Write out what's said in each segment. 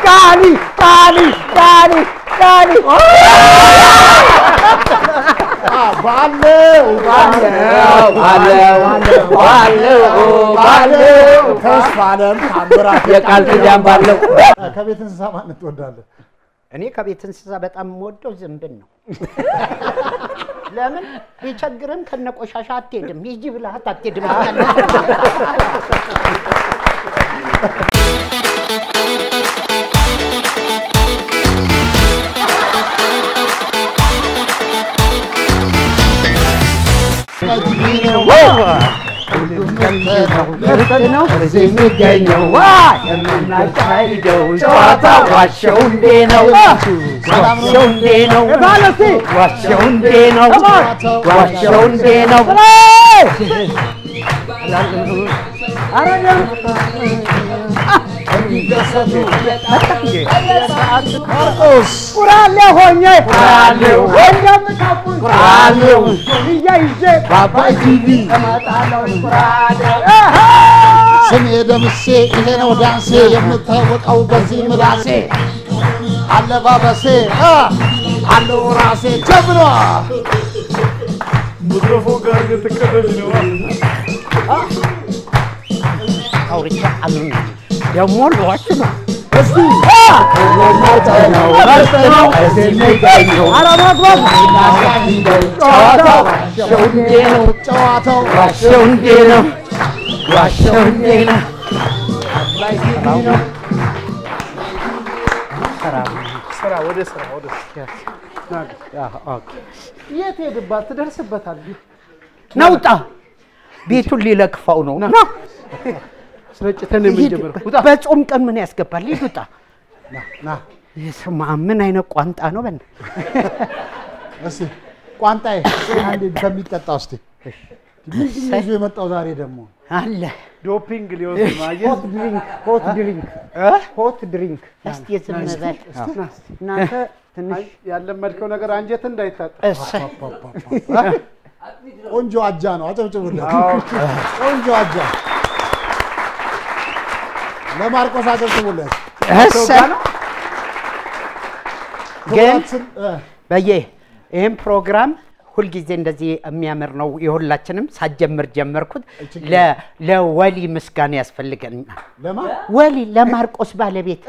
ዳኒ ዳኒ ዳኒ ዳኒ ባለው ባለው ባለው ባለው ተስፋ አለም ታምራት የቃል ኪዳን ባለው ከቤት እንስሳ ማን ትወዳለህ? እኔ ከቤት እንስሳ በጣም የምወደው ዝንብን ነው። ለምን ቢቸግርም ከነ ቆሻሻ አትሄድም፣ ሂጂ ብለሃት አትሄድም። ምርጥ ነው እዚህ የሚገኘው ዋ የምናካሂደው ጨዋታ ዋሸው እንዴ ነው ዋሸው እንዴ ነው ዋሸው እንዴ ነው ዋሸው እንዴ ነው ቁራሌ ሆኜ ቁራሌው እንደምታውቁኝ ቁራሌው እያይዤ በአባይ ቲቪ እመጣለሁ ቁራሌው ስሜ ደምሴ ይሄ ነው ዳንሴ የምታወቀው በዚህ ምላሴ አለባበሴ አ፣ አለው ራሴ ጀብኗ ሚክሮፎን ጋር እየተቀደች ነው። አውርቻ አምን ደግሞ ለዋች ነው እስቲ ነው መርጥ ነው እዚህ የሚገኘው ጨዋታው ዋሸው እንዴ ነው ጨዋታው ዋሸው እንዴ ነው ዋሸው እንዴ ነው ስራ ወደ ስራ ወደ የት ሄድባት ትደርስበታለህ። ነውጣ ቤቱን ሊለክፈው ነው ና ስረጭተን ሂድ። የምንጀምረው ውጣ። በጾም ቀን ምን ያስገባል? ሂድ ውጣ። ና ስማ ምን አይነት ቋንጣ ነው? በን እስቲ ቋንጣዬ አንዴ ከሚጠጣው እስቲ ምንድን ነው ይዞ የመጣው ዛሬ ደግሞ አለ ዶፒንግ ሊወስድ ነው። አየህ? ሆት ድሪንክ ሆት ድሪንክ ሆት ድሪንክ። እስቲ ዝም በል እናንተ ትንሽ ያለመድከው ነገር አንጀት እንዳይታጠ እሰይ ቆንጆ አጃ ነው አጨብጭቡለት ቆንጆ አጃ ለማርቆስ አጨብጭቡለት እሰይ ግን ክቡራትን፣ እ፣ በየ ይህም ፕሮግራም ሁልጊዜ እንደዚህ የሚያምር ነው። የሁላችንም ሳጀምር ጀመርኩት። ለ- ለወሊ ምስጋና ያስፈልገናል። ለማ ወሊ ለማርቆስ ባለቤት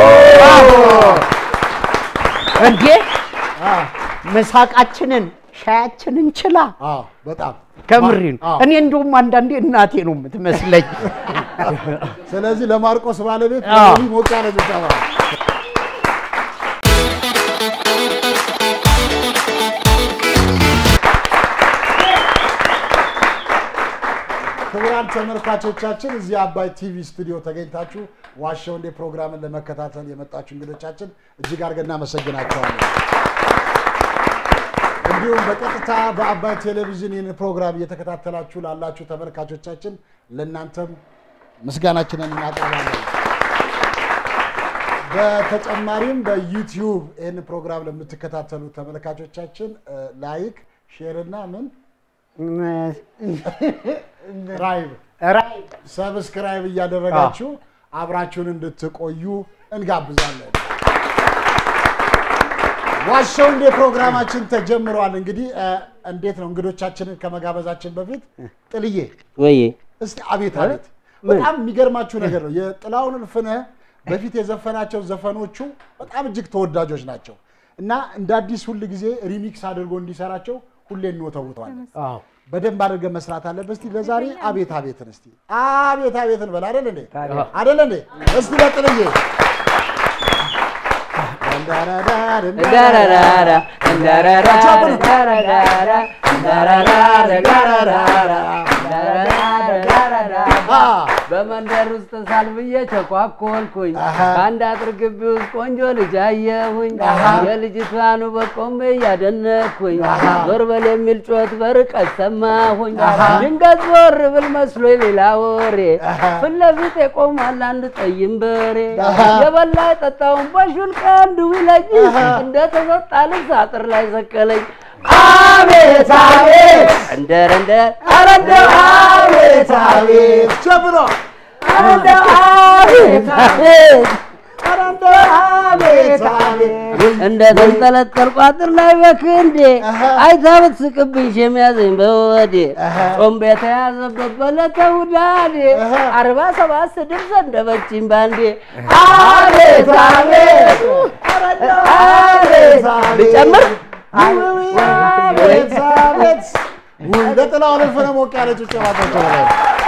እንዴ አ፣ ምሳቃችንን ሻያችንን ችላ አዎ በጣም ከምሪን አዎ። እኔ እንደውም አንዳንዴ እናቴ ነው የምትመስለኝ። ስለዚህ ለማርቆስ ባለቤት አዎ። ለወሊ ሞቅ ያለ ጭብጨባ ክቡራን ተመልካቾቻችን እዚህ አባይ ቲቪ ስቱዲዮ ተገኝታችሁ ዋሸው እንዴ ፕሮግራምን ለመከታተል የመጣችሁ እንግዶቻችን እጅግ አድርገን እናመሰግናቸዋለን። እንዲሁም በቀጥታ በአባይ ቴሌቪዥን ይህን ፕሮግራም እየተከታተላችሁ ላላችሁ ተመልካቾቻችን ለእናንተም ምስጋናችንን እናቀርባለን። በተጨማሪም በዩቲዩብ ይህን ፕሮግራም ለምትከታተሉ ተመልካቾቻችን እ፣ ላይክ፣ ሼር እና ምን ራይብ ራይ ሰብስክራይብ እያደረጋችሁ አብራችሁን እንድትቆዩ እንጋብዛለን። ዋሸው እንዴ ፕሮግራማችን ተጀምሯል። እንግዲህ እ፣ እንዴት ነው እንግዶቻችንን ከመጋበዛችን በፊት ጥልዬ ወይ እስቲ አቤት አቤት በጣም የሚገርማችሁ ነገር ነው የጥላሁን እልፍነህ በፊት የዘፈናቸው ዘፈኖቹ በጣም እጅግ ተወዳጆች ናቸው እና እንደ አዲስ ሁል ጊዜ ሪሚክስ አድርጎ እንዲሰራቸው ሁሌ እንወተውተዋለን። በደንብ አድርገን መስራት አለበት። እስቲ ለዛሬ አቤት አቤትን እስቲ አቤት አቤትን በል አይደል እንዴ አይደል እንዴ እስቲ ለጥልዬ እንዳራራራ እንዳራራራ እንዳራራራ እንዳራራራ አ፣ በመንደር ውስጥ ሳልብዬ ቸኳኮልኩኝ ከአንድ አጥር ግቢ ውስጥ ቆንጆ ልጅ አየሁኝ የልጅቷን ውበት ቆሜ እያደነቅኩኝ ዞር በል የሚል ጩኸት በርቀት ሰማሁኝ ድንገት ዞር ብል መስሎ ሌላ ወሬ ፊት ለፊት የቆሟል አንድ ጠይም በሬ የበላ የጠጣውን በሹል ቀንዱ ይለኝ እንደተሰጣ ልብስ አጥር ላይ ሰቀለኝ አቤት አቤት እንደር እንደር ኧረ እንደው አቤት አቤት ጀምሮ ኧረ እንደው አቤት አቤት ኧረ እንደው አቤት አቤት እንደ ተንጠለጠልኩ አጥር ላይ በክንዴ አይታ ብትስቅብኝ ሸም ያዘኝ በወዴ ጾም በተያዘበት በዕለተ ውዳዴ አርባ ሰባት ስድብ ሰደበችኝ ባንዴ አቤት አቤት ኧረ እንደው አቤት አቤት ልጨምር አቤት አቤት ለጥላሁን እልፍነ ሞቅ ያለ ጭብጨባ ተቸበለ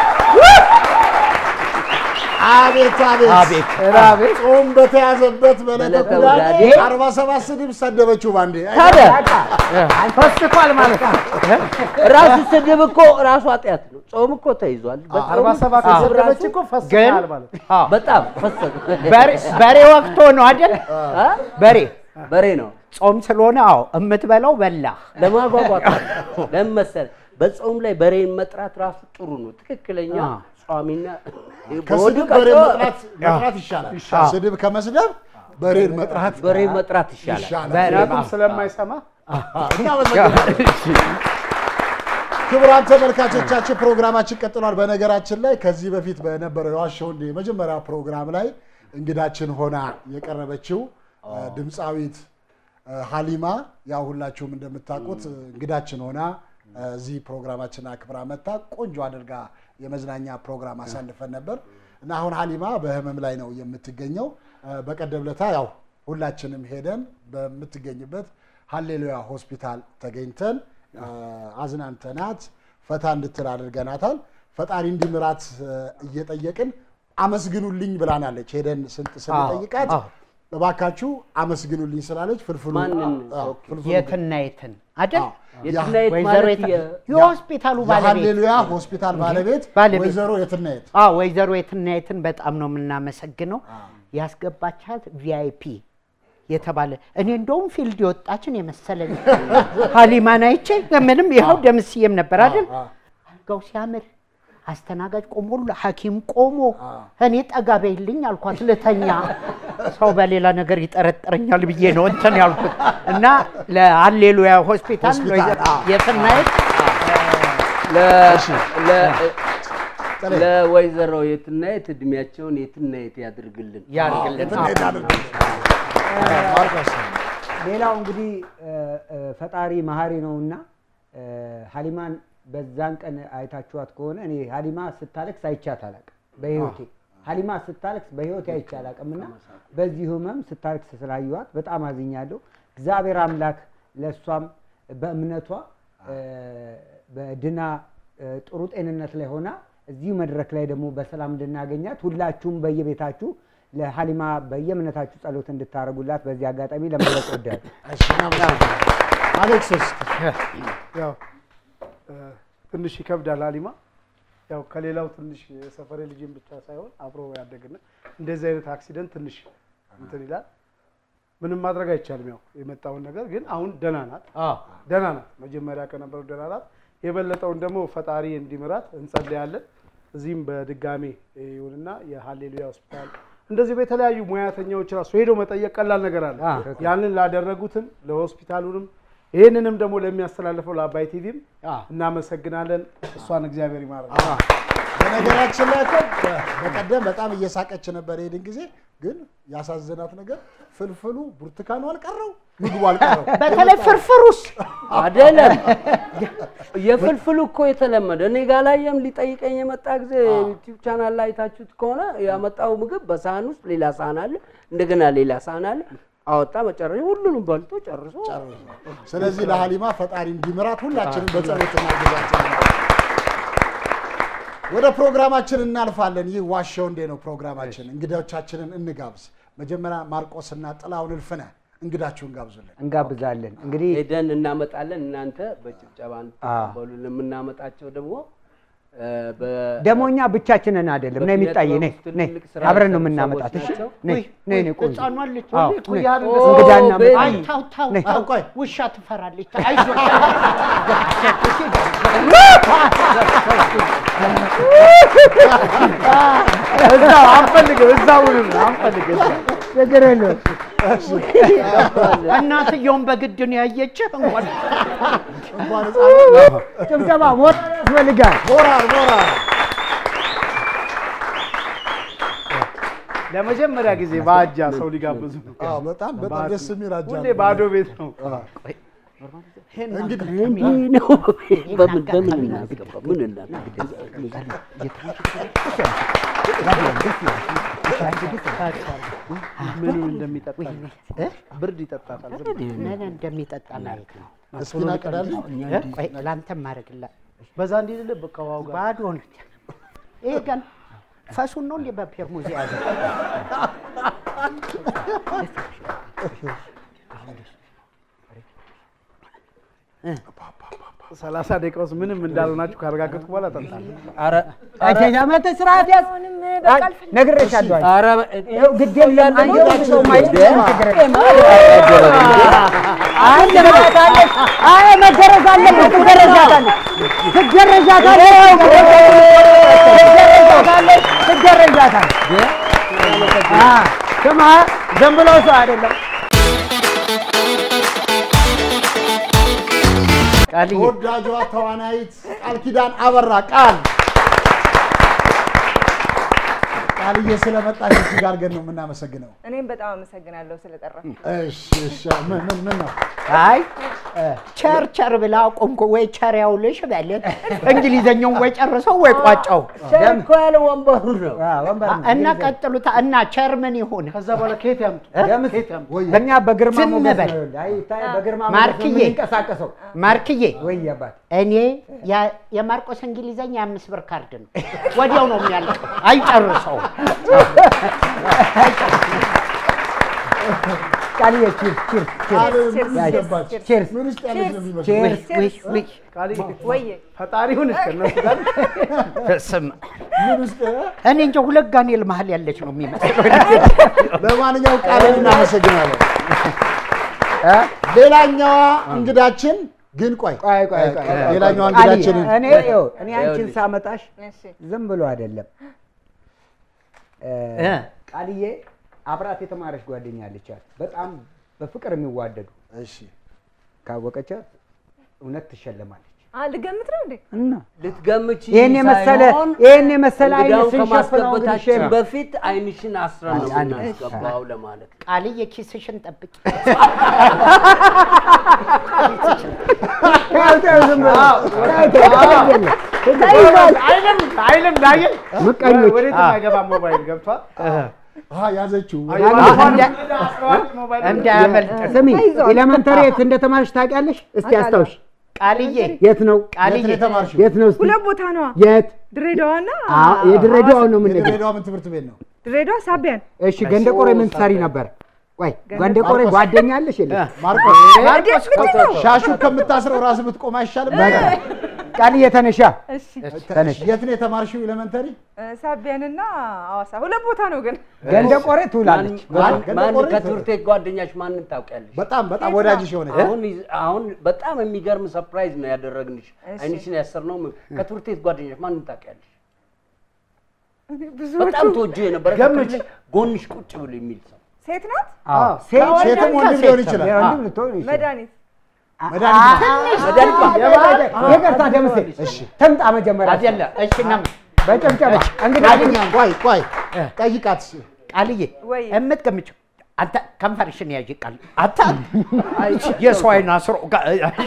አቤት አቤት አቤት ጾም በተያዘበት በዕለተ በዕለተ ውዳዴ ውዳዴ አርባ ሰባት ስድብ ሰደበችው ባንዴ ታዲያ ፈስቷል ማለት ነው። ራሱ ስድብ እኮ ራሱ ኃጢአት ነው። ጾም እኮ ተይዟል። በጾም አርባ ሰባት ስድብ የሰደበች ራሱ እኮ ፈስታል ማለት ነው። አዎ፣ በጣም ፈሰሰ። በሬ- በሬ ወቅቶ ነው አይደል? አ? በሬ በሬ ነው ጾም ስለሆነ አዎ፣ የምትበላው በላህ። ለማጓጓት ለምን መሰለህ? በጾም ላይ በሬን መጥራት ራሱ ጥሩ ነው። ትክክለኛ አ። ጿሚና ከስድብ በወዱ በሬ ቀጮ መጥራት መጥራት ይሻላል ስድብ ከመስደብ በሬን መጥራት በሬ መጥራት ይሻላል። ይሻላል በሬ ምክንያቱም ስለማይሰማ እናመሰግናለን። ክቡራን ተመልካቾቻችን ፕሮግራማችን ቀጥሏል። በነገራችን ላይ ከዚህ በፊት በነበረው የዋሸው እንዴ የመጀመሪያ ፕሮግራም ላይ እንግዳችን ሆና የቀረበችው እ፣ ድምፃዊት እ፣ ሀሊማ ያው ሁላችሁም እንደምታውቁት እ፣ እንግዳችን ሆና እ፣ እዚህ ፕሮግራማችን አክብራ መታ ቆንጆ አድርጋ የመዝናኛ ፕሮግራም አሳልፈን ነበር እና አሁን ሀሊማ በህመም ላይ ነው የምትገኘው። እ፣ በቀደም ለታ ያው ሁላችንም ሄደን በምትገኝበት ሀሌሉያ ሆስፒታል ተገኝተን እ፣ አዝናንተናት ፈታ እንድትል አድርገናታል። ፈጣሪ እንዲምራት እ፣ እየጠየቅን አመስግኑልኝ ብላናለች። ሄደን ስንት ስንጠይቃት አዎ። እባካችሁ አመስግኑልኝ ስላለች ፍልፍሉ ማንን? አዎ፣ ኦኬ። ፍልፍሉ የትና የትን አይደል? አዎ። የትና የት ወይዘሮ ማለት የት- የ- የሆስፒታሉ ባለቤት የሀሌሉያ ሆስፒታል ባለቤት ባለቤት። ወይዘሮ የትናየት አዎ ወይዘሮ የትናየትን በጣም ነው የምናመሰግነው። ያስገባቻት ቪአይፒ የተባለ እኔ እንደውም ፊልድ የወጣችን የመሰለኝ ሀሊማን አይቼ ምንም ይኸው ደምስዬም ነበር አይደል? አልጋው ሲያምር አስተናጋጅ ቆሞ ሐኪም ቆሞ እኔ ጠጋ በይልኝ አልኳት ልተኛ። ሰው በሌላ ነገር ይጠረጥረኛል ብዬ ነው እንትን ያልኩት እና ለሀሌሉያ ሆስፒታል ሆስፒታል፣ ወይዘሮ አዎ። የትናየት ለ- ለ- ለወይዘሮ የትናየት እድሜያቸውን የትናየት ያድርግልን። ያድርግልን። የትናየት አድርገን ማርቆስ ሌላው እንግዲህ እ፣ እ፣ ፈጣሪ መሀሪ ነውና እ፣ ሀሊማን በዛን ቀን አይታችኋት ከሆነ እኔ ሀሊማ ስታለቅስ አይቻት አላቅም በህይወቴ ሀሊማ ስታለቅስ በህይወቴ አይቼ አላቅምና በዚህ ህመም ስታለቅስ ስላየኋት በጣም አዝኛለሁ። እግዚአብሔር አምላክ ለእሷም በእምነቷ እ፣ በድና እ፣ ጥሩ ጤንነት ላይ ሆና እዚህ መድረክ ላይ ደግሞ በሰላም እንድናገኛት ሁላችሁም በየቤታችሁ ለሀሊማ በየእምነታችሁ ጸሎት እንድታደርጉላት በዚህ አጋጣሚ ለመግለጽ ወዳለሁ። እሺ፣ እናመሰግናለን። አሌክስስ ያው እ፣ ትንሽ ይከብዳል ሀሊማ ያው ከሌላው ትንሽ የሰፈሬ ልጅን ብቻ ሳይሆን አብሮ ያደግና እንደዚህ አይነት አክሲደንት ትንሽ እንትን ይላል። ምንም ማድረግ አይቻልም። ያው የመጣውን ነገር ግን አሁን ደህና ናት፣ ደህና ናት። መጀመሪያ ከነበረው ደህና ናት። የበለጠውን ደግሞ ፈጣሪ እንዲምራት እንጸልያለን። እዚህም በድጋሜ ይሁንና የሀሌሉያ ሆስፒታል እንደዚህ በተለያዩ ሙያተኛዎች ራሱ ሄዶ መጠየቅ ቀላል ነገር አለ። አዎ። ያንን ላደረጉትም ለሆስፒታሉንም ይህንንም ደግሞ ለሚያስተላልፈው ለአባይ ቲቪም እናመሰግናለን። እሷን እግዚአብሔር ይማራል። በነገራችን ላይ እኮ በቀደም በጣም እየሳቀች ነበር የሄድን ጊዜ ግን ያሳዘናት ነገር ፍልፍሉ ብርቱካኑ አልቀረው ምግቡ አልቀረው በተለይ ፍርፍሩስ አይደለም የፍልፍሉ እኮ የተለመደ እኔ ጋ ላየም ሊጠይቀኝ የመጣ ጊዜ ዩቲዩብ ቻናል ላይ አይታችሁት ከሆነ ያመጣው ምግብ በሳህን ውስጥ ሌላ ሳህን አለ፣ እንደገና ሌላ ሳህን አለ። አወጣ መጨረሻ ሁሉንም በልቶ ጨርሶ ስለዚህ ለሀሊማ ፈጣሪ እንዲምራት ሁላችንም በጸሎት እናግዛቸው። ወደ ፕሮግራማችን እናልፋለን። ይህ ዋሸው እንዴ ነው ፕሮግራማችን። እንግዶቻችንን እንጋብዝ። መጀመሪያ ማርቆስና ጥላሁን እልፍነህ እንግዳችሁን ጋብዙልን። እንጋብዛለን። እንግዲህ ሄደን እናመጣለን። እናንተ በጭብጨባ እንድትቀበሉ የምናመጣቸው ደግሞ እ፣ በ- ደግሞ እኛ ብቻችንን አይደለም። ነይ የሚጣይ ነይ ነይ ትልልቅ ስራ አብረን ነው የሰሩ የምናመጣት። ሰዎች እሺ ናቸው። ነይ ነይ ነይ ቆንጆ ህፃኗ አለች አዎ፣ ወዲህ ነይ። ያህል ኦ፣ እንግዳ ቤቢ። እናመጣ አይ ታው ታው ነይ። ታው፣ ቆይ። ውሻ ትፈራለች። አይዞህ እዛው አንፈልግም፣ እዛው አንፈልግም። ችግር የለውም። እናትየውን በግድ ነው ያየችህ። እንኳን እንኳን ህፃን ጭብጨባ ሞት ያስፈልጋል። ሞራል ሞራል ለመጀመሪያ ጊዜ በአጃ ሰው ሊጋብዙ ነው። አዎ፣ በጣም በጣም ደስ የሚል አጃ ሁሌ ነው። ባዶ ቤት ነው። እንግዲህ እንዲህ ነው። በምን በምን እናስገባ? ምን እናድርግ? ምኑ እንደሚጠጣ ብርድ ይጠጣታል። ዝም ብሎ። ምን እንደሚጠጣ ማየት ነው። እስኪ ናቅዳለህ? ቆይ ለአንተም ማድረግላት በዛ እንዲልልህ በቃ ውሃው ጋር ባዶ ነው። ይሄ ገና ፈሱን ነው እንዴ በፔርሙዝ ያዘ? ሰላሳ ደቂቃ ውስጥ ምንም እንዳልሆናችሁ ካረጋገጥኩ በኋላ እጠጣለሁ። ኧረ አቴጃመተ ስርዓት ያዝ ነግሬሻለሁ። ኧረ ይኸው ግድ የለም አንዳቸው ማየት ችግር የለም። አይ ትመጣለች። አይ መገረዝ አለብህ። ትገረዛታለች። ትገረዛታለች። ትገረዛታለች። ትገረዛታለች። አ ስማ ዝም ብሎ ሰው አይደለም። ቃልዬ ተወዳጇ ተዋናይት ቃል ኪዳን አበራ ቃል ቃልዬ ስለመጣች እጅግ አድርገን ነው የምናመሰግነው። እኔም በጣም አመሰግናለሁ ስለጠራ። እሺ እሺ፣ ምን ምን ምን ነው አይ ቸር ቸር ብላ ቆምኩ ወይ ቸር ያውልሽ በልን እንግሊዘኛውን ወይ ጨርሰው ወይ ቋጫው ሸርኮ ያለ ወንበሩ ነው። አ ወንበር ነው። እና ቀጥሉታ እና ቸር ምን ይሁን ከዛ በኋላ ከየት ያምጡ? ደምስ ወይ እኛ በግርማ ዝም ሞገስ በል። ነው ይኸውልህ። አይ ይታይ በግርማ ሞገስ ነው ማርክዬ። የምንንቀሳቀሰው። ማርክዬ ወይ አባት እኔ ያ- የማርቆስ እንግሊዘኛ የአምስት ብር ካርድ ነው ወዲያው ነው የሚያልቀው አይጨርሰው ቃልዬ ቺርስ ቺርስ ቃል ቺርስ ምን ያዥ። ገባች? ቺርስ ምን ውስጥ ያለች ነው የሚመስለው? ቺርስ ውይ ቃል ወዬ ፈጣሪውን ከነሱ ጋር ስም ምን ውስጥ እኔ እንጃ ሁለት ጋኔል መሀል ያለች ነው የሚመስለው ለማንኛውም ቃል እናመሰግናለን። ሌላኛዋ እንግዳችን ግን ቆይ ቆይ ቆይ ቆይ ሌላኛዋ ቃልዬ፣ እንግዳችንን እኔ ይኸው እኔ አንቺን ሳመጣሽ እሺ ዝም ብሎ አይደለም። እ፣ እ። ቃልዬ አብራት የተማረች ጓደኛ አለቻት፣ በጣም በፍቅር የሚዋደዱ እሺ ካወቀቻት እውነት ትሸለማለች። አ ልገምት ነው እንዴ? እና ልትገምቺ ይህን የመሰለ ሳይሆን ይህን የመሰለ አይነት እንግዳውን ስንሸፍነው እንግዲህ ከማስገበታችን ሼም በፊት አይንሽን አስረን ነው አንድ- የምናስገባው ለማለት ነው። ቃልዬ ኪስሽን ጠብቂ ተው፣ ተው፣ ዝም ብሎ ተው፣ ተው፣ አይደለም። ተይዟል። አይልም አይልም ዳግም ምቀኞች ወዴት የማይገባ ሞባይል ገብቷል። አሃ ያዘችው ሞባይል እንዳያመልጥ ስሚ ኤሌመንተሪ የት እንደተማርሽ ታውቂያለሽ? እስቲ አስታውሽ። ቃልዬ የት ነው? የት ነው የተማርሽው? የት ነው? እስቲ ሁለት ቦታ ነዋ። የት? ድሬዳዋና አዎ፣ የድሬዳዋን ነው የምንሄደው። የድሬዳዋ ምን ትምህርት ቤት ነው? ድሬዳዋ ሳቢያን እሺ ገንደ ቆሬ ምን ትሰሪ ነበር? ቆይ ገንደ ቆሬ ጓደኛ አለሽ የለሽ? ማርቆስ ማርቆስ ምንድን ነው? ሻሹ ከምታስረው ራስ ብትቆም አይሻልም? ቃልዬ ተነሻ እሺ ተነሽ። የት ነው የተማርሽው? ኤሌመንተሪ እ፣ ሳቢያንና ሐዋሳ ሁለት ቦታ ነው ግን ገንደ ቆሬ ትውላለች። ማን ገንደ ማን ቆሬ ከትምህርት ቤት ጓደኛሽ ማንን ታውቂያለሽ? በጣም በጣም ወዳጅሽ የሆነች አሁን ይዝ- አሁን በጣም የሚገርም ሰርፕራይዝ ነው ያደረግንሽ። አይንሽን ያሰርነው ከትምህርት ቤት ጓደኛሽ ማንን ታውቂያለሽ? ብዙ በጣም ተወጁ የነበረ ገምች። ጎንሽ ቁጭ ብሎ የሚል ሰው ሴት ናት። አዎ፣ ሴት ሴትም ወንድም ሊሆን ይችላል። የወንድም ልትሆን ይችላል። መድኃኒት መድኃኒት ነው። መድኃኒቷ ይቅርታ ደምሴ ትምጣ መጀመሪያ አይደለ እሺ ና በጭብጨባ እንግዲህ ጓደኛም ቆይ ቆይ ጠይቃት። ቃልዬ ወይ የምትገምጪው አንተ ከንፈርሽን ያዥ ቃል አንተ የሰው አይን አስሮ ጋ-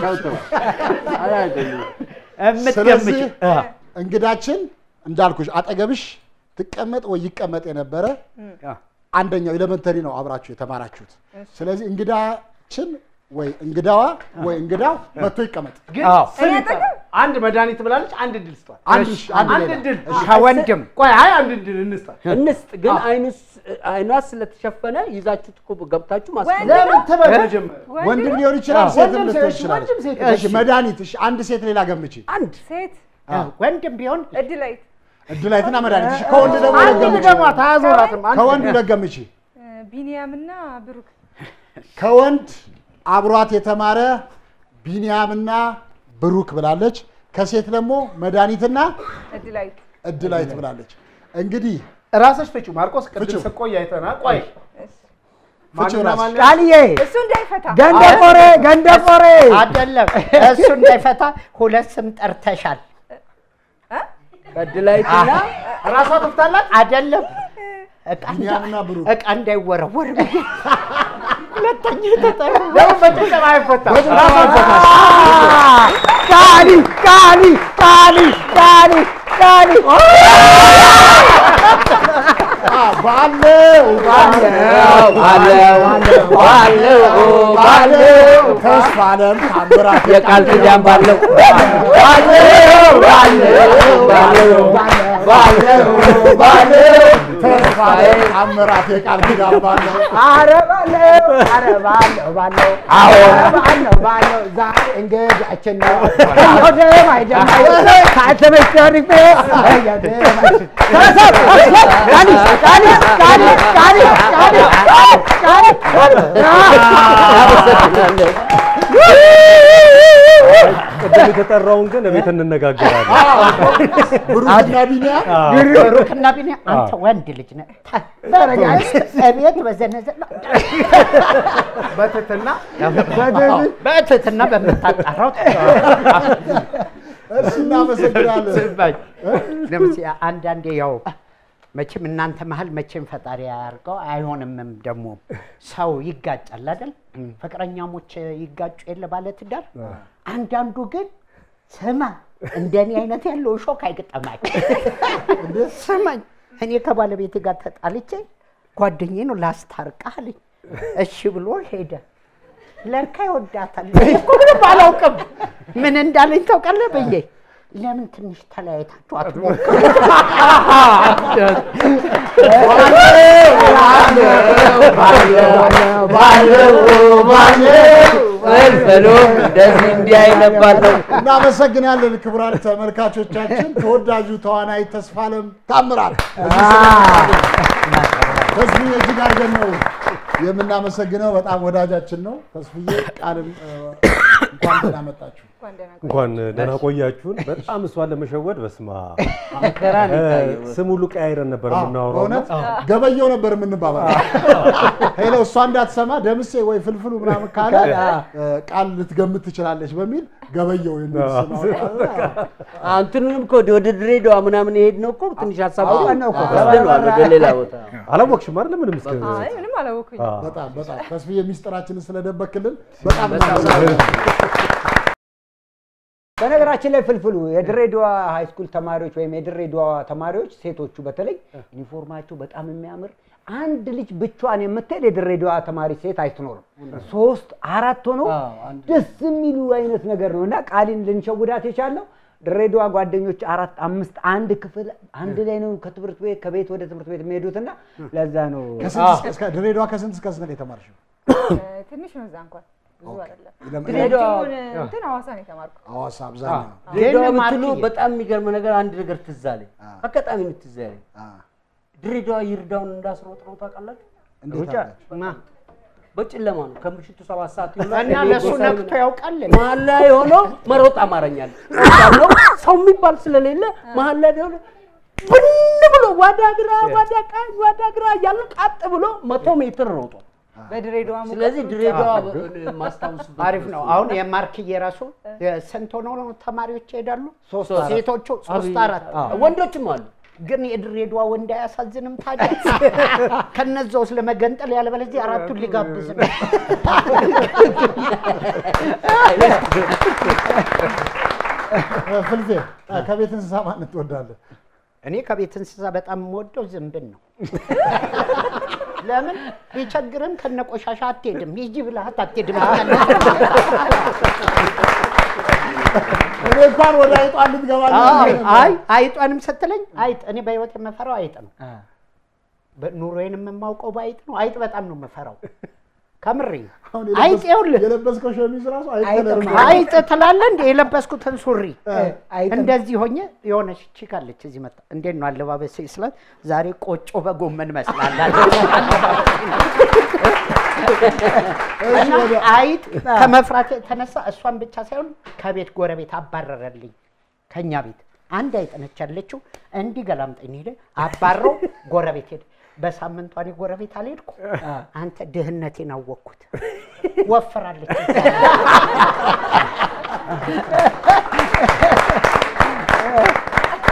ስለዚህ የምትገምጪው እ፣ እንግዳችን እንዳልኩሽ አጠገብሽ ትቀመጥ ወይ ይቀመጥ የነበረ አንደኛው ኤሌመንተሪ ነው አብራችሁ የተማራችሁት። ስለዚህ እንግዳችን ወይ እንግዳዋ ወይ እንግዳው መጥቶ ይቀመጥ። ግን አዎ። ስሚ፣ አንድ መድኃኒት ብላለች። አንድ እድል ስጧት። አንድ ሺ- አንድ አንድ ሌላ። እድል ከወንድም ቆይ፣ አይ አንድ እድል እንስጣት። እንስጥ ግን አይኑስ አይኗ ስለተሸፈነ ይዛችሁት እኮ ገብታችሁ ወንድ ማስቀመጥ ለምን ትበል መጀመሪያ ወንድም ሊሆን ይችላል፣ ሴትም ወንድም ልትሆን ሴት- ይችላል። ወንድም ሴት እሺ መድኃኒት፣ እሺ አንድ ሴት ሌላ ገምቺ። አንድ ሴት ወንድም ቢሆን እድላይት እድላይትና መድኃኒት። እሺ ከወንድ ደግሞ አንድ ገምቺ። ልገማት አያዞራትም። አንድ ከወንድ ሁለት ገምቺ። እ፣ ቢንያምና ብሩክ ከወንድ አብሯት የተማረ ቢንያምና ብሩክ ብላለች። ከሴት ደግሞ መድኃኒትና እድላይት እድላይት ብላለች። እንግዲህ ራስሽ ፍቺው። ማርቆስ ቅድም ፍቺው። ስቆይ አይተናል። ቆይ እሺ። ፍቺው ማንና ራስሽ። ማን? ቃልዬ እሱ እንዳይፈታ ገንደ ቆሬ ገንደ ቆሬ አይደለም እሱ እንዳይፈታ ሁለት ስም ጠርተሻል በድላይትና ራሷ ትፍታላት። አይደለም እቃ እንዳ- ቢኒያምና ብሩክ እቃ እንዳይወረወር ብዬ ሁለተኛ ተጠሩ። ለምን በጭብጨባ አይፈታም? ቃሊ ቃሊ ቃሊ ቃሊ ቃሊ ባለው ባለው ባለው ባለው ባለው ተስፋ አለም ታምራት የቃል ኪዳን ባለው ባለው ባለው ባለው ባለው ባለው ተስፋዬ ታምራት የቃል ኪዳን ባለው ኧረ ባለው ኧረ ባለው ባለው አዎ። ኧረ ባለው ባለው ዛሬ እንግዳችን ነው ወደም አይደማይ ካተመቸሪፍ ቅድም የተጠራውን ግን እቤት እንነጋገራለን። ብሩክና ቢኒያም ብሩክና ቢኒያም አንተ ወንድ ልጅ ነህ እቤት በዘነዘና በትትና በትህትና በምታጣራው እሺ እናመሰግናለን ስባኝ ለምሳሌ አንዳንዴ ያው መቼም እናንተ መሀል መቼም ፈጣሪ ያርገው አይሆንምም። ደግሞ ሰው ይጋጫል አይደል? ፍቅረኛሞች ይጋጩ የለ ባለ ትዳር። አንዳንዱ ግን ስማ እንደኔ አይነት ያለው ሾክ አይገጠማቸው። ስማኝ እኔ ከባለቤቴ ጋር ተጣልቼ ጓደኛዬ ነው ላስታርቅህ አለኝ። እሺ ብሎ ሄደ። ለካ ይወዳታል። እኔ እኮ ምንም አላውቅም። ምን እንዳለኝ ታውቃለህ ብዬ ለምን ትንሽ ተለያይታችሁ አትሞክሩ? ፍልፍሉ እንደዚህ እንዲህ አይነባለው እናመሰግናለን ክቡራን ተመልካቾቻችን ተወዳጁ ተዋናይ ተስፋለም ታምራት ተስፍዬ እጅግ አድርገን ነው የምናመሰግነው በጣም ወዳጃችን ነው ተስፍዬ ቃልም እ፣ እንኳን ደህና መጣችሁ እንኳን ደህና ቆያችሁ። እንኳን ደህና ቆያችሁን። በጣም እሷን ለመሸወድ በስማ መከራ ነው የታየው። ስም ሁሉ ቀያይረን ነበር የምናወራው። በእውነት ገበየው ነበር የምንባባል ሄሎ እሷ እንዳትሰማ ደምሴ ወይ ፍልፍሉ ምናምን ካለ እ፣ ቃል ልትገምት ትችላለች በሚል ገበየው የሚል ስም አወጣ። አንተንም እኮ ወደ ወደ ድሬዳዋ ምናምን የሄድ ነው እኮ ትንሽ ሀሳብ አዎ፣ ነው እኮ። ወስደነዋል ወደ ሌላ ቦታ። አላወቅሽም አይደል? ምንም እስከ አይ ምንም አላወኩኝ። አዎ። በጣም በጣም ተስፍዬ ሚስጥራችንን ስለደበክልን በጣም እናመሰግናለን። በነገራችን ላይ ፍልፍሉ የድሬዳዋ ሃይስኩል ተማሪዎች ወይም የድሬዳዋ ተማሪዎች ሴቶቹ በተለይ ዩኒፎርማቸው በጣም የሚያምር አንድ ልጅ ብቻዋን የምትሄድ የድሬዳዋ ተማሪ ሴት አይትኖርም። ሶስት አራት ሆኖ አዎ፣ አንድ ደስ የሚሉ አይነት ነገር ነው እና ቃሊን ልንሸውዳት የቻለው ድሬዳዋ ጓደኞች አራት አምስት አንድ ክፍል አንድ ላይ ነው ከትምህርት ቤት ከቤት ወደ ትምህርት ቤት የሚሄዱትና ለዛ ነው ከስንት እስከ- እስከ- ድሬዳዋ ከስንት እስከ ስንት ነው የተማርሽው? እ፣ ትንሽ ነው እዛ እንኳን ብዙ አይደለም። ለምን- ድሬዳዋ ረጅሙን እንትን ሐዋሳ ነው የተማርኩት። ሐዋሳ አብዛኛው ድሬዳዋ ግን ብትሉ ማርክዬ- በጣም የሚገርም ነገር አንድ ነገር ትዝ አለኝ። አጋጣሚ ነው ትዝ ያለኝ። አ፣ ድሬዳዋ ይርዳውን እንዳስሮጥ ነው ታውቃላችሁ? እንዴት አላችሁ? በጨለማ ነው ከምሽቱ ሰባት ሰዓት ይሆናል። እና እኔ ለእሱ ጎሳ ነቅቶ ያውቃል መሀል ላይ ሆኖ መሮጥ አማርኛ ነው ነው ሰው የሚባል ስለሌለ መሀል ላይ ሆኖ ብን ብሎ ወደ ግራ ወደ ቀኝ ወደ ግራ እያለ ቀጥ ብሎ መቶ ሜትር ሮጧል። በድሬዳዋ ሙቀት ስለዚህ ሩጫ ድሬዳዋ ማስታወስ አሪፍ ነው። አሁን የማርክዬ ራሱ ስንት ሆነው ነው ተማሪዎች ይሄዳሉ? ሶስት አራት። ሴቶቹ ሶስት አራት። ወንዶችም አሉ። ግን የድሬዳዋ ወንድ አያሳዝንም ታዲያ? ከነዛ ውስጥ ለመገንጠል ያለበለዚህ አራቱን ሊጋብዝ ነው። እ፣ ፍልፌ እ፣ ከቤት እንስሳ ማንን ትወዳለህ? እኔ ከቤት እንስሳ በጣም የምወደው ዝንብን ነው። ለምን ቢቸግርም ከነቆሻሻ አትሄድም፣ ሂጂ ብልሃት አትሄድም። እኔ እንኳን ወደ አይጧ ልትገባ አይ አይጧንም ስትለኝ አይጥ እኔ በህይወት የምፈራው አይጥ ነው። ኑሮዬን የማውቀው በአይጥ ነው። አይጥ በጣም ነው የምፈራው ከምሬ። አሁን አይጥ የለበስ- ይኸውልህ የለበስከው ሸሚዝ ራሱ አይጥ አይጥ ተደርጎ ማለት- አይጥ ትላለህ እንደ የለበስኩትን ሱሪ አይጥም- እንደዚህ ሆኜ የሆነች ቺክ አለች እዚህ መጣ። እንዴት ነው አለባበስ ስላት ዛሬ ቆጮ በጎመን መስላለች። እና አይጥ ከመፍራት የተነሳ እሷን ብቻ ሳይሆን ከቤት ጎረቤት አባረረልኝ። ከኛ ቤት አንድ አይጥ ነች ያለችው። እንዲህ ገላምጠኝ ሄደ አባረው ጎረቤት ሄደ። በሳምንቷ እኔ ጎረቤት አልሄድኩ። አንተ ድህነቴን አወቅኩት። ወፍራለች።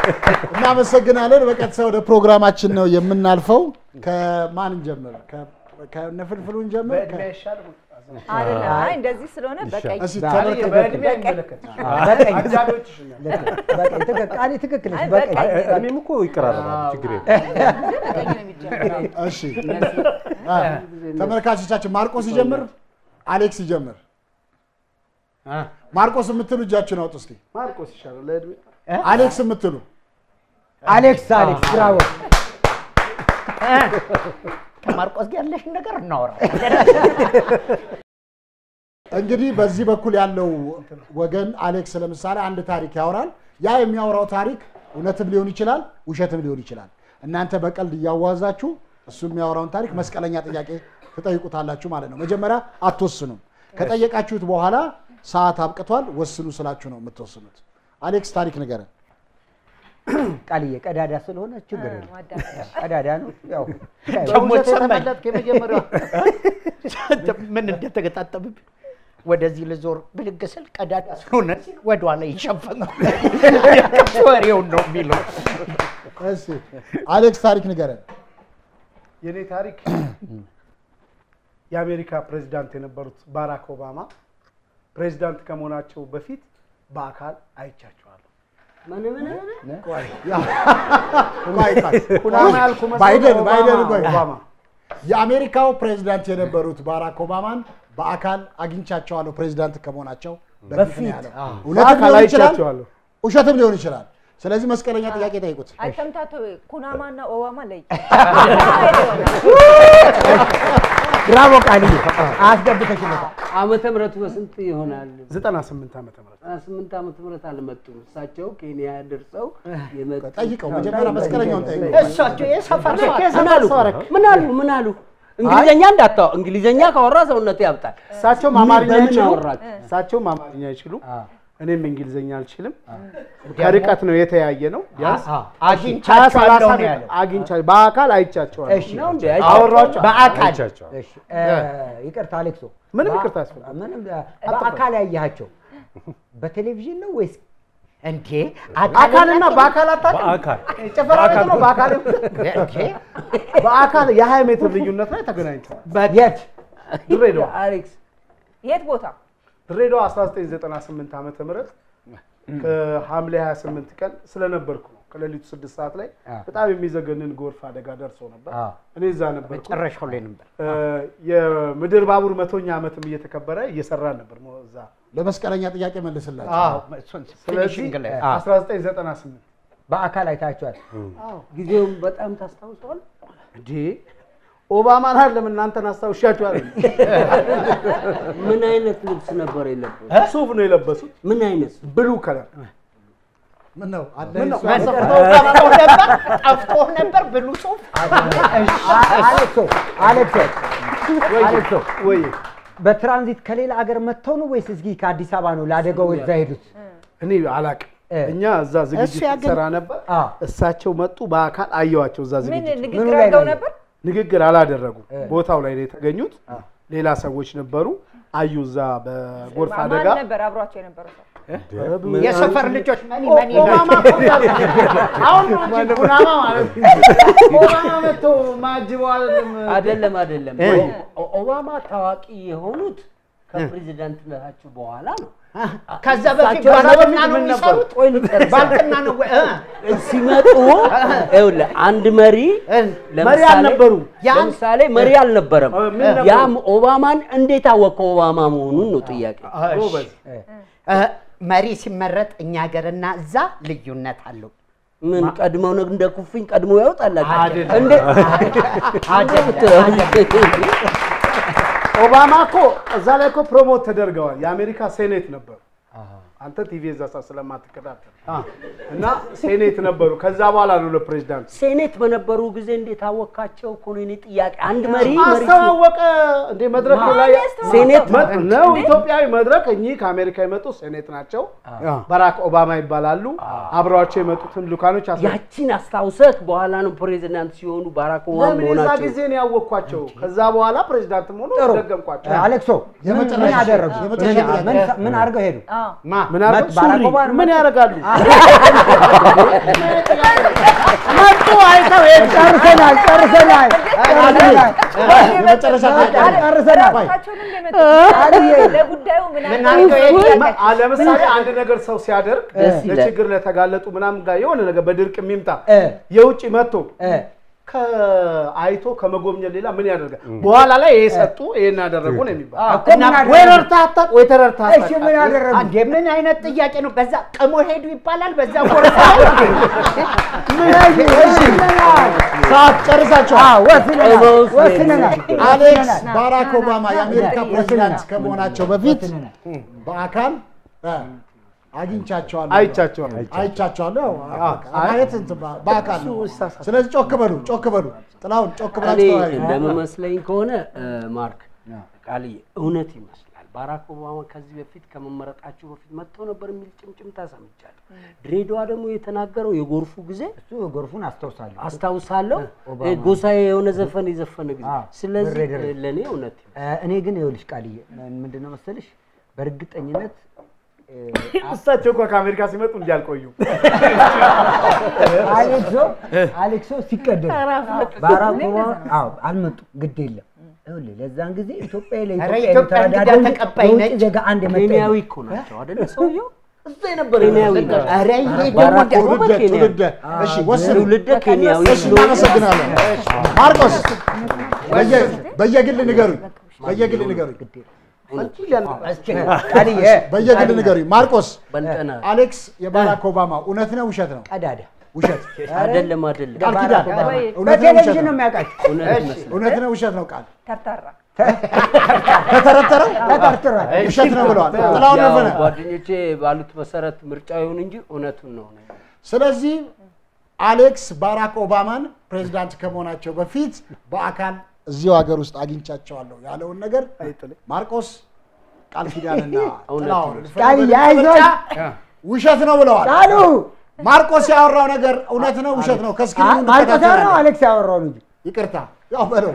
እናመሰግናለን። በቀጥታ ወደ ፕሮግራማችን ነው የምናልፈው። ከማን እንጀምር? ከ- ከነፍልፍሉ እንጀምር? በእድሜ ከ- አይሻልም? አይደለም። አይ እንደዚህ ስለሆነ በቀኝ እስኪ አልዬ ተመልከት። በእድሜ አይመለከትም። በቀኝ አጃቢዎችሽ ነው። በቀኝ ትክክል ቃሌ ትክክል ነች። አይ በቀኝ አይ፣ አይ፣ እኔም እኮ ይቀራረባል፣ ችግር የለም። በቀኝ ነው የሚጀምረው። እሺ አ፣ ተመልካቾቻችን ማርቆስ ይጀምር፣ አሌክስ ይጀምር። ማርቆስ የምትሉ እጃችሁን አውጡ እስኪ። ማርቆስ ይሻላል ለእድሜ አሌክስ የምትሉ አሌክስ አሌክስ ብራቮ ከማርቆስ ጋር ያለሽን ነገር እናወራ። እንግዲህ በዚህ በኩል ያለው ወገን አሌክስ ለምሳሌ አንድ ታሪክ ያወራል። ያ የሚያወራው ታሪክ እውነትም ሊሆን ይችላል፣ ውሸትም ሊሆን ይችላል። እናንተ በቀልድ እያዋዛችሁ እሱ የሚያወራውን ታሪክ መስቀለኛ ጥያቄ ትጠይቁታላችሁ ማለት ነው። መጀመሪያ አትወስኑም። ከጠየቃችሁት በኋላ ሰዓት አብቅቷል፣ ወስኑ ስላችሁ ነው የምትወስኑት። አሌክስ ታሪክ ንገረን። ቃልዬ ቀዳዳ ስለሆነ ችግር የለም። ማዳመጥ ቀዳዳ ነው ያው ደግሞ በውሸት ተሰማኝ። የተመለጥክ የመጀመሪያው ምን እንደተገጣጠምብኝ ወደዚህ ልዞር ብድግ ስል ቀዳዳ ስለሆነ ሲል ወደኋላ ይሸፈንኩ። የከብት ወሬውን ነው የሚለው። እሺ አሌክስ ታሪክ ንገረን። የኔ ታሪክ የአሜሪካ ፕሬዚዳንት የነበሩት ባራክ ኦባማ ፕሬዚዳንት ከመሆናቸው በፊት በአካል አይቻቸዋለሁ። ምን ምን ቆይ ቆይ ኩናማ ያልኩ መስሎት ባይደን ኦባማ፣ ባይደን ቆይ ኦባማ የአሜሪካው ፕሬዚዳንት የነበሩት ባራክ ኦባማን በአካል አግኝቻቸዋለሁ ፕሬዚዳንት ከመሆናቸው በፊት ነው ያለው። እውነትም በአካል ሊሆን ይችላል፣ አይቻቸዋለሁ። ውሸትም ሊሆን ይችላል። ስለዚህ መስቀለኛ ጥያቄ ጠይቁት። አይተምታቶ ኩናማና ኦባማ ለይ ብራቮ ቃልዬ አስገብተሽለታል። ዓመተ ምሕረቱ በስንት ይሆናል? ዘጠና ስምንት ዓመተ ምህረት ስምንት ዓመተ ምሕረት አልመጡም። እሳቸው ኬንያ ደርሰው የመጡ ጠይቀው መጀመሪያ መስቀለኛውን ጠይቀው። እሳቸው የሰፈር ሰው ምን አሉ? ምን አሉ? ምን አሉ? እንግሊዘኛ እንዳታው እንግሊዘኛ ካወራ ሰውነቱ ያብጣል። እሳቸውም ምን- አማርኛ በምን አይችሉም። አወራችሁ? እሳቸውም አማርኛ አይችሉም። እኔም እንግሊዝኛ አልችልም። ከርቀት ነው የተያየ ነው። ቢያንስ ሀያ አግኝቻቸዋለሁ ሰላሳ ነው ሜትር ያለው። አግኝቻ በአካል አይቻቸዋለሁ። እሺ ነው እንዴ? አወሯቸው። በአካል አይቻቸዋል። እሺ እ፣ ይቅርታ አሌክሶ ምንም በ- ይቅርታ አያስፈልግም። ምንም እ፣ በአካል ያያቸው በቴሌቪዥን ነው ወይስ እንዴ አካልና በአካል አታውቅም? በአካል ጭፈራ ቤት ነው በአካል እንዴ በአካል የሀያ ሜትር ልዩነት ላይ ተገናኝተዋል። የት ድሬዳዋ አሌክስ የት ቦታ ድሬዳዋ 1998 ዓመተ ምህረት ከሐምሌ 28 ቀን ስለነበርኩ ነው። ከሌሊቱ ስድስት ሰዓት ላይ በጣም የሚዘገንን ጎርፍ አደጋ ደርሶ ነበር። አዎ። እኔ እዛ ነበርኩ። መጨረሻው ላይ ነበር። እ፣ የምድር ባቡር መቶኛ ዓመትም እየተከበረ እየሰራ ነበር ሞ- እዛ። ለመስቀለኛ ጥያቄ መልስላቸው። አዎ እሱን ስለዚህ ፊኒሽንግ ላይ 1998 በአካል አይታቸዋል? ጊዜውን በጣም ታስታውሰዋል? እንዴ ኦባማን አይደለም እናንተን አስታውሻችኋል። ምን አይነት ልብስ ነበር የለበሱት? ሱፍ ነው የለበሱት ምን አይነት ብሉ ከለር። ምን ነው አለ ምን ነው? እሱ- ጠፍቶህ ነበር ጠፍቶህ ነበር ብሉ ጽሁፍ አሌክሶ አሌክሶ አሌክሶ ወይ በትራንዚት ከሌላ ሀገር መጥተው ነው ወይስ እዚህ ከአዲስ አበባ ነው ለአደጋው እዛ ሄዱት? እኔ አላቅም። እ። እኛ እዛ ዝግጅት እሱ ያገኝ- ሰራ ነበር። አዎ። እሳቸው መጡ፣ በአካል አየዋቸው። እዛ ምን ዝግጅት ንግግር ላይ አድርገው ነው? ነበር? ንግግር አላደረጉ። ቦታው ላይ ነው የተገኙት። ሌላ ሰዎች ነበሩ፣ አዩ እዛ በጎርፍ ማን አደጋ ነበር አብሯቸው የነበረው ሰው? የሰፈር ልጆች መኒ መኒ ኦባማ እኮ ያልኩት። አሁን ነው እንጂ ኩናማ ማለት ነው። ኦባማ መጥቶ ማጅበው አይደለም። አይደለም አይደለም። ኦ- ኦባማ ታዋቂ የሆኑት ከፕሬዚዳንትነታቸው በኋላ ነው። ከዛ በፊት እሳቸው ባልትና ነው ምን ነበር? የሚሰሩት ቆይ ልጨርስ። ባልትና ነው ወይ? እ? ሲመጡ ይኸውልህ አንድ መሪ መሪ ለምሳሌ- አልነበሩም። ያን- ለምሳሌ መሪ አልነበረም። እ፣ ምን ነበሩ? ያም ኦባማን እንዴት አወቀው ኦባማ መሆኑን ነው ጥያቄ። ጎበዝ። እ፣ መሪ ሲመረጥ እኛ ሀገርና እዛ ልዩነት አለው። ምን ቀድመው ነው እንደ ኩፍኝ ቀድሞ ያወጣላቸው አይደለም። እንዴ ኦባማ እኮ እዛ ላይ እኮ ፕሮሞት ተደርገዋል። የአሜሪካ ሴኔት ነበሩ። አንተ ቲቪ እዛ ሰዓት ስለማትከታተል እና ሴኔት ነበሩ። ከዛ በኋላ ነው ለፕሬዚዳንት ሴኔት በነበሩ ጊዜ እንዴት አወካቸው እኮ ነው የእኔ ጥያቄ። አንድ መሪ መሪ አስተዋወቀ እንዴ መድረክ ላይ ሴኔት መ- ነው ኢትዮጵያዊ መድረክ። እኚህ ከአሜሪካ የመጡ ሴኔት ናቸው። ባራክ ኦባማ ይባላሉ። አብረዋቸው የመጡትን ልኡካኖች አስ ያቺን አስታውሰህ በኋላ ነው ፕሬዚዳንት ሲሆኑ ባራክ ኦባማ ለምን የዛ መሆናቸው ጊዜ ነው ያወቅኳቸው። ከዛ በኋላ ፕሬዚዳንትም ሆኖ ጥሩ ደገምኳቸው። አሌክሶ ምን ምን የመጨረሻ- አደረጉ? የመጨረሻ ምን- ምን- ምን አድርገው ሄዱ? አዎ። ማ ምን አድርገው? ባራክ ሱሪ ኦባማ ምን ያደርጋሉ? መጡ አይተው ሄዱ። ጨርሰናል ጨርሰናል ጨርሰናል የመጨረሻ ጥያቄ ጨርሰናል። ራሳቸውንም የመጡት አልዬ ለጉዳዩ ምን ምን አድርገው አድርገው ሄዱ? ማ- አ- ለምሳሌ አንድ ነገር ሰው ሲያደርግ ደስ ይላል። ለችግር ለተጋለጡ ምናምን ጋር የሆነ ነገር በድርቅ የሚምጣ እ የውጭ መጥቶ እ ከአይቶ ከመጎብኘት ሌላ ምን ያደርጋል? በኋላ ላይ ይሄ ሰጡ ይሄን ያደረጉ ነው የሚባል እኮ ምን እና አደረጉ? ወይ ረድተህ አታውቅ ወይ ተረድተህ እሺ ምን አደረጉ? እንዴ ምን አይነት ጥያቄ ነው? በዛ ቅሞ ሄዱ ይባላል። በዛ ጎረሳ ሰዓት ጨርሳችኋል። ወስነናል ወስነናል አሌክስ ባራክ ኦባማ የአሜሪካ ፕሬዚዳንት ከመሆናቸው በፊት በአካል እ፣ አግኝቻቸዋለሁ አይቻቸዋል። አይቻቸዋለሁ። ያው ማየት እንትን በ- በአካል ነው። ስለዚህ ጮክ በሉ ጮክ በሉ። ጥላሁን ጮክ እኔ ብላችሁ ተወያዩ። እንደምመስለኝ ከሆነ እ፣ ማርክ ቃልዬ እውነት ይመስላል። ባራክ ኦባማ ከዚህ በፊት ከመመረጣቸው በፊት መጥተው ነበር የሚል ጭምጭምታ ሰምቻለሁ። ድሬዳዋ ደግሞ የተናገረው የጎርፉ ጊዜ እሱ ጎርፉን አስታውሳለሁ አስታውሳለሁ። ኦባማ። እ፣ ጎሳዬ የሆነ ዘፈን የዘፈነ ጊዜ አዎ፣ ስለዚህ ድሬ ድሬ። እ፣ ለእኔ እውነት ይመስላል። እ፣ እኔ ግን ይኸውልሽ ቃልዬ ምንድን ነው መሰልሽ በእርግጠኝነት እ፣ እሳቸው እኮ ከአሜሪካ ሲመጡ እንዲህ አልቆዩም። አሌክሶ አሌክሶ ሲቀደም ባራክ ኦባማ አዎ አልመጡም። ግድ የለም ይኸውልህ ለዛን ጊዜ ኢትዮጵያ ኧረ ለኢትዮጵያ ኢትዮጵያ የሚተረዳደው እንግዳ ተቀባይ የውጭ ነች። ዜጋ አንድ የመጣ ኬንያዊ የለም። እኮ ናቸው አይደለ? ሰውየው እዛ የነበረ ኬንያዊ ናቸው። ኧረ ይሄ ደግሞ ባራክ ደግሞ ኦባማ ትውልደ ኬንያዊ ትውልደ እሺ ወስኑ። ትውልደ ኬንያዊ እሺ እናመሰግናለን። ማርቆስ በየ- በየግል ንገሩኝ፣ በየግል ንገሩኝ፣ ቃልዬ በየግል ንገሩኝ። ማርቆስ በልጠናል። አሌክስ የባራክ ኦባማ እውነት ነው ውሸት ነው? ቀዳዳ ውሸት አይደለም አይደለም፣ ቃል ኪዳን ወይ እውነት ነው ውሸት በቴሌቪዥን ነው ነው? የሚያውቃቸው እውነት ይመስላል። እውነት ነው ውሸት ነው? ቃል ተርታራ ከተረተረው ተጠርጥሯል። ውሸት ነው ብለዋል። ጥላሁን ያው ረፈነ ጓደኞቼ ባሉት መሰረት ምርጫ ይሁን እንጂ እውነቱን ነው ነው ያለው። ስለዚህ አሌክስ ባራክ ኦባማን ፕሬዚዳንት ከመሆናቸው በፊት በአካል እዚሁ ሀገር ውስጥ አግኝቻቸዋለሁ ያለውን ነገር ማርቆስ ቃል ኪዳንና እውነት ጥላሁን ነው። ቃልዬ አይዞሽ ውሸት ነው ብለዋል። ቃሉ ማርቆስ ያወራው ነገር እውነት ነው ውሸት ነው? ከስክሪኑ ማርቆስ ያወራው እንከታተላለን። አሌክስ ያወራው ነው እንጂ ይቅርታ ያው በለው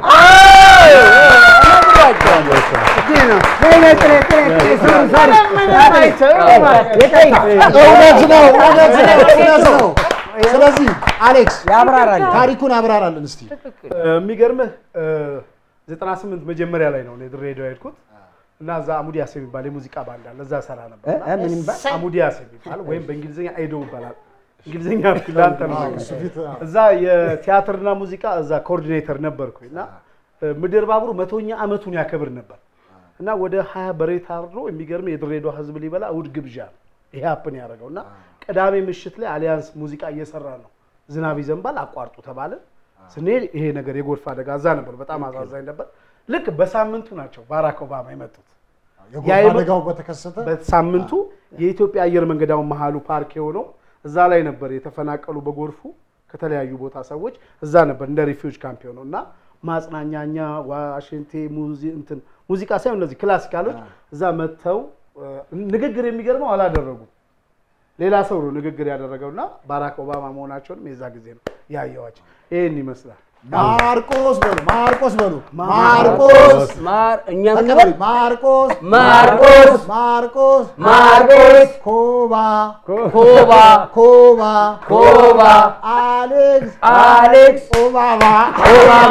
እውነት ነው እውነት ነው እውነት ነው። ስለዚህ አሌክስ ያብራራል። ታሪኩን አብራራልን እስቲ። የሚገርምህ ዘጠና ስምንት መጀመሪያ ላይ ነው እኔ ድሬዳዋ የሄድኩት እና እዛ አሙዲያስ የሚባል የሙዚቃ ባንድ አለ። እዛ ሰራ ነበር። እና ምን ይባል? አሙዲያስ የሚባል ወይም በእንግሊዝኛ አይዶ ይባላል። እንግሊዝኛ ለአንተ ነው አዎ፣ ነገር። እሱ ፊት አዎ። እዛ የቲያትርና ሙዚቃ እዛ ኮኦርዲኔተር ነበርኩኝ እና ምድር ባቡሩ መቶኛ ዓመቱን ያከብር ነበር እና ወደ ሀያ በሬ ታርዶ የሚገርም የድሬዳዋ ህዝብ ሊበላ እሑድ ግብዣ ነው ይሄ ሀፕን ያደረገው እና ቅዳሜ ምሽት ላይ አሊያንስ ሙዚቃ እየሰራ ነው። ዝናብ ይዘንባል፣ አቋርጡ ተባለ። ስንሄድ ይሄ ነገር የጎርፍ አደጋ እዛ ነበር። በጣም አሳዛኝ ነበር። ልክ በሳምንቱ ናቸው ባራክ ኦባማ የመጡት። የጎርፍ የአይሎ- አደጋው በተከሰተ በሳምንቱ የኢትዮጵያ አየር መንገድ አሁን መሀሉ ፓርክ የሆነው እዛ ላይ ነበር የተፈናቀሉ በጎርፉ ከተለያዩ ቦታ ሰዎች እዛ ነበር እንደ ሪፊውጅ ካምፕ የሆነው እና ማጽናኛኛ ዋሽንቴ ሙዚ እንትን ሙዚቃ ሳይሆን እነዚህ ክላሲካሎች እዛ መጥተው እ፣ ንግግር የሚገርመው አላደረጉም። ሌላ ሰው ነው ንግግር ያደረገው እና ባራክ ኦባማ መሆናቸውንም የዛ ጊዜ ነው ያየዋቸው። ይህን ይመስላል። ማርቆስ በሉ ማርቆስ በሉ ማርቆስ ማር እኛ ምን ተቀበል ማርቆስ ማርቆስ ማርቆስ ማርቆስ ኮባ ኮባ ኮባ ኮባ አሌክስ አሌክስ ኦባማ ኦባማ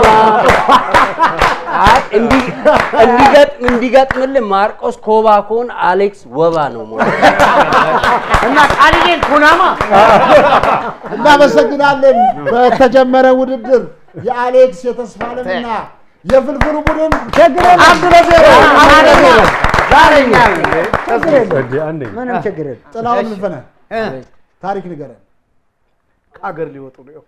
አይ እንዲ እንዲገጥም እንዲገጥምልን ማርቆስ ኮባ ከሆነ አሌክስ ወባ ነው ማለት እና ቃልዬን ኩናማ እናመሰግናለን። በተጀመረ ውድድር የአሌክስ የተስፋ ዓለምና የፍልፍሉ ቡድን አንድ ለዜሮ አንድ ለዜሮ ዛሬኛ እንዴ አንደኛ ምንም ችግር የለም። ጥላሁን ልፈነ ታሪክ ንገረን። ከአገር ሊወጡ ነው።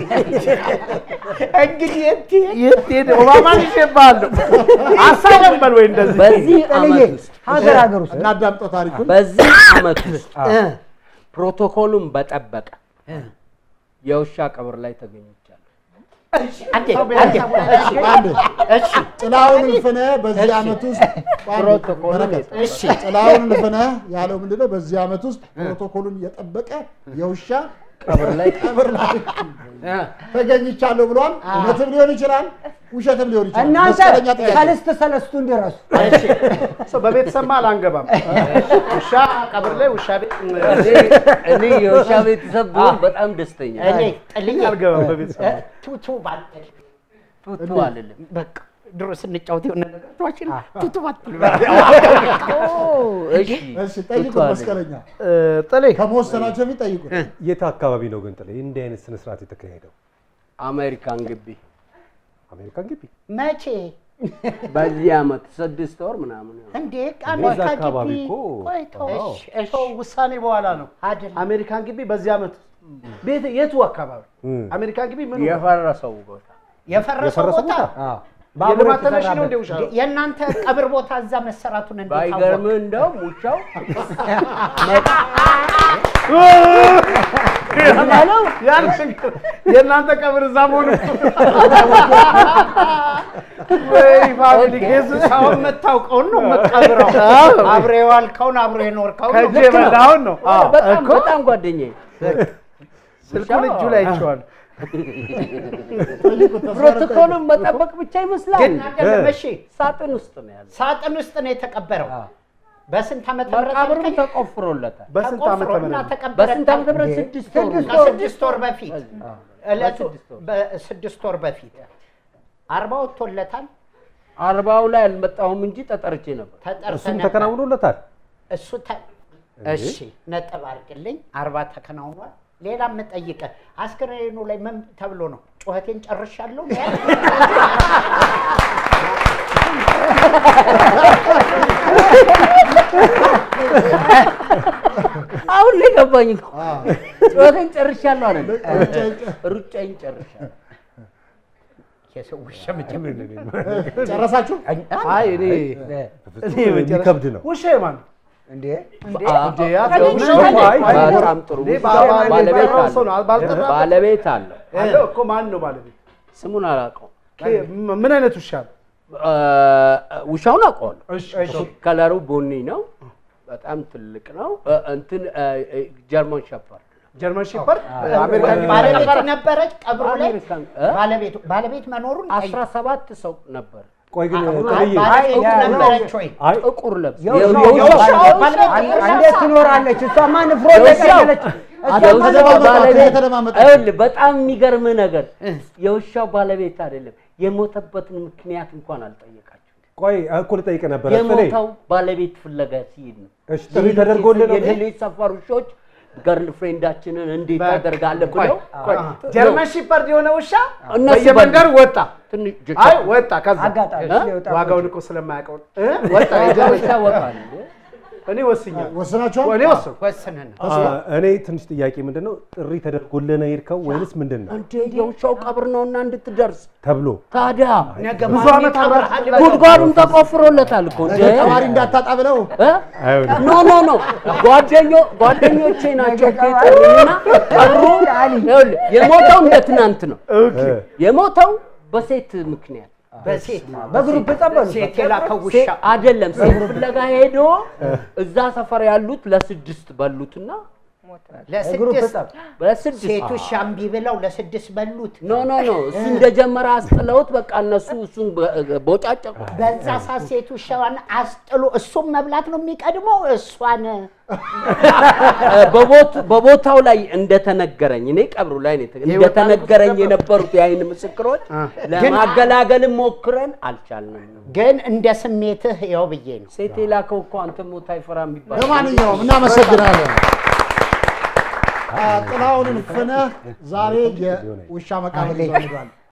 እንግዲህ የት የት ሄደ? ኦባማን ይሸባለሁ አሳበን በል ወይ እንደዚህ በዚህ ጥልዬ አመት ውስጥ ሀገር ሀገር ውስጥ እናዳምጠው ታሪኩን። በዚህ አመት ውስጥ ፕሮቶኮሉን በጠበቀ የውሻ ቀብር ላይ ተገኝቻለሁ። አንዴ አንዴ አንድ ጥላሁን ልፍነ በዚህ ዓመት ውስጥ ፕሮቶኮሉን በረከት እሺ ጥላሁን ልፍነ ያለው ምንድነው? በዚህ ዓመት ውስጥ ፕሮቶኮሉን የጠበቀ የውሻ ቀብር ላይ ቀብር ላይ ተገኝቻለሁ ብሏል። እውነትም ሊሆን ይችላል፣ ውሸትም ሊሆን ይችላል። እናንተ መስቀለኛ ጥያቄ ሰለስት ሰለስቱን ድረሱ። ሰው በቤተሰብ መሀል አንገባም። ውሻ ቀብር ላይ ውሻ ቤት እኔ የውሻ ቤተሰብ ብሆን በጣም ደስተኛ እኔ ጥልዬ አልገባም በቤተሰብ እ፣ መሀል። ቱቱ ባትል ቱቱ አልልም። በቃ ድሮ ስንጫወት የሆነ ነገሮችን ቱቱ ባትል እሺ እሺ ጠይቁት፣ ቱቱ አልልም። መስቀለኛ እ፣ ጥሌ ከመወሰናቸው በፊት ጠይቁት። የት አካባቢ ነው ግን ጥላ እንዲህ አይነት ስነ ስርዓት የተካሄደው? አሜሪካን ግቢ አሜሪካን ግቢ መቼ በዚህ አመት ስድስት ወር ምናምን ነው። እንዴ እዛ አሜሪካ አካባቢ ግቢ እኮ ቆይ ተው፣ አዎ። እሺ፣ እሺ፣ ሰው ውሳኔ በኋላ ነው። አይደለም አሜሪካን ግቢ በዚህ ዓመት ቤት የቱ አካባቢ እም። አሜሪካን ግቢ ምን የፈረሰው ቦታ የፈረሰው የፈረሰ ቦታ ቦታ? ባቡር የልማት ተነሽ ነው የተሰራበት እንደ ውሻ ነው? የእናንተ ቀብር ቦታ እዛ መሰራቱን እንዴት ባይገርም አወቅ? እንደውም ውሻው የእናንተ ቀብር እዛ መሆኑ ወይ ፋሚሊ ጌዝ ሰው የምታውቀውን ነው መቀብረው አብሬ የዋልከውን አብሬ የኖርከውን ነው ከእጄ በላሁን ነው በጣም በጣም ጓደኛዬ ስልኩን እጁ ላይ አይቼዋለሁ። ጠይቁት፣ ተስፋ ፕሮቶኮሉን መጠበቅ ብቻ ይመስላል። ግን አይደለም። እሺ ሳጥን ውስጥ ነው ያለው። ሳጥን ውስጥ ነው የተቀበረው። በስንት ዓመተ ምህረት መቃብሩም አልከኝ? ተቆፍሮለታል። በስንት ዓመተ ተቆፍሮና ምህረት ተቀበረ። በስንት ዓመተ ምህረት? ስድስት ወር ነው። ከስድስት ወር በፊት እለቱ በስድስት ወር። በስድስት ወር በፊት አርባ ወጥቶለታል። አርባው ላይ አልመጣሁም እንጂ ተጠርቼ ነበር። ተጠርተ እሱም ነበር። ተከናውኖለታል። እሱ ተ- እሺ ነጥብ አድርግልኝ። አርባ ተከናውኗል። ሌላ የምጠይቀ አስክሬኑ ላይ ምን ተብሎ ነው? ጩኸቴን ጨርሻለሁ ነው ያለው? አሁን ላይ ገባኝ እኮ ጩኸቴን ጨርሻለሁ አለ። ሩጫዬን ጨርሻለሁ። የሰዎች ሸምጭም ጨረሳችሁ? አይ እኔ እኔ መጨረሻ- የሚከብድ ነው። ውሻ የማን ነው? እንዴ እንዴ አቶ ውሻ ውሻው አይ፣ በጣም ጥሩ እኔ ውሻ ባባ- ባለቤት ባባ- ሰው ነው፣ አለው። ባልጠራ- ባለቤት አለው። አለው እኮ ማን ነው ባለቤት? ስሙን አላውቀውም። ኬ- ምን አይነት ውሻ ነው? እ፣ ውሻውን አውቀዋለሁ። እሺ፣ እሺ። ከለሩ ቡኒ ነው። በጣም ትልቅ ነው። እ፣ እንትን እ፣ እ፣ ጀርመን ሸፐርድ ጀርመን ሼፐርድ አሜሪካን ግቢ ባለቤት ነበረች ቀብሩ ላይ አሜሪካን እ? ባለቤቱ ባለቤት መኖሩን አስራ ሰባት ሰው ነበር። ቆይ ግን አይ፣ ጥልዬ ባለቤቱ አይ፣ ነበረች ወይ? አይ ጥቁር ለብስ የውሻው- የውሻው የውሻው ባለቤት እንዴት ትኖራለች? እሷማ ንፍሮ የውሻው- ተቀቀለች። አዳም የውሻው ተደማመጣ፣ ባለቤት- ተደማመጣ። ይኸውልህ በጣም የሚገርምህ ነገር የውሻው ባለቤት አይደለም የሞተበትን ምክንያት እንኳን አልጠየቃችሁም። ቆይ እኮ ልጠይቅህ ነበረ ጥሌ። የሞተው ባለቤት ፍለጋ ሲሄድ ነው። እሺ ጥሪ ተደርጎልህ ነው? የሌሎች ሰፈር ውሾች ገርል ፍሬንዳችንን እንዴት ታደርጋለህ ቆይ ብለው ቆይ ጀርመን ሼፐርድ የሆነ ውሻ እነሱ በየመንደሩ በሉ። ወጣ። ትንሽ አይ ወጣ። ከዛ አጋጣሚ እ? ሲወጣ ዋጋውን እኮ ስለማያውቀው እ? ወጣ። የጀርመን ሼፐርድ። ይታወቃል። እኔ ወስኛለሁ። ወስናችኋል? እኔ ወሰንኩ። ወስነን አ፣ እኔ ትንሽ ጥያቄ ምንድን ነው ጥሪ ተደርጎልህ ነው የሄድከው ወይንስ ምንድን ነው እንዴ የውሻው ቀብር ነውና እንድትደርስ ተብሎ? ታዲያ ነገ ብዙ ማን ዓመት ይቀብርሃል? ጉድጓዱም ተቆፍሮለታል እኮ እንዴ ተማሪ እንዳታጣብለው እ? ኖ ኖ ኖ ጓደኞ ጓደኞቼ ናቸው ከጠሩና ቀሩ። ይኸውልህ የሞተው እንደ ትናንት ነው። የሞተው በሴት ምክንያት በሴት በግሩፕ ጸበሉ። ሴት የላከው ውሻ ሴት አይደለም ሴት ፍለጋ ሄዶ እዛ ሰፈር ያሉት ለስድስት በሉትና ግሩፕ ለስድስት ጸብ ለስድስት ሴቱ ሻምቢ ብለው ለስድስት በሉት። ኖ ኖ ኖ እሱ እንደጀመረ አስጥለውት በቃ እነሱ እሱን በ- ቦጫጨቁ። በዛ ሰዓት ሴቱ ሻዋን አስጥሎ እሱም መብላት ነው የሚቀድመው እሷን በቦት- በቦታው ላይ እንደተነገረኝ እኔ ቀብሩ ላይ ነው የተ- እንደተነገረኝ የነበሩት የአይን ምስክሮች ለማገላገልም ሞክረን አልቻልንም። ግን እንደ ስሜትህ ያው ብዬ ነው። ሴት የላከው እኮ አንተ ሞት አይፈራ የሚባል ለማንኛውም እናመሰግናለን። አ፣ ጥላሁንን ፍነህ ዛሬ የውሻ መቃብር ይዘው ሄዷል።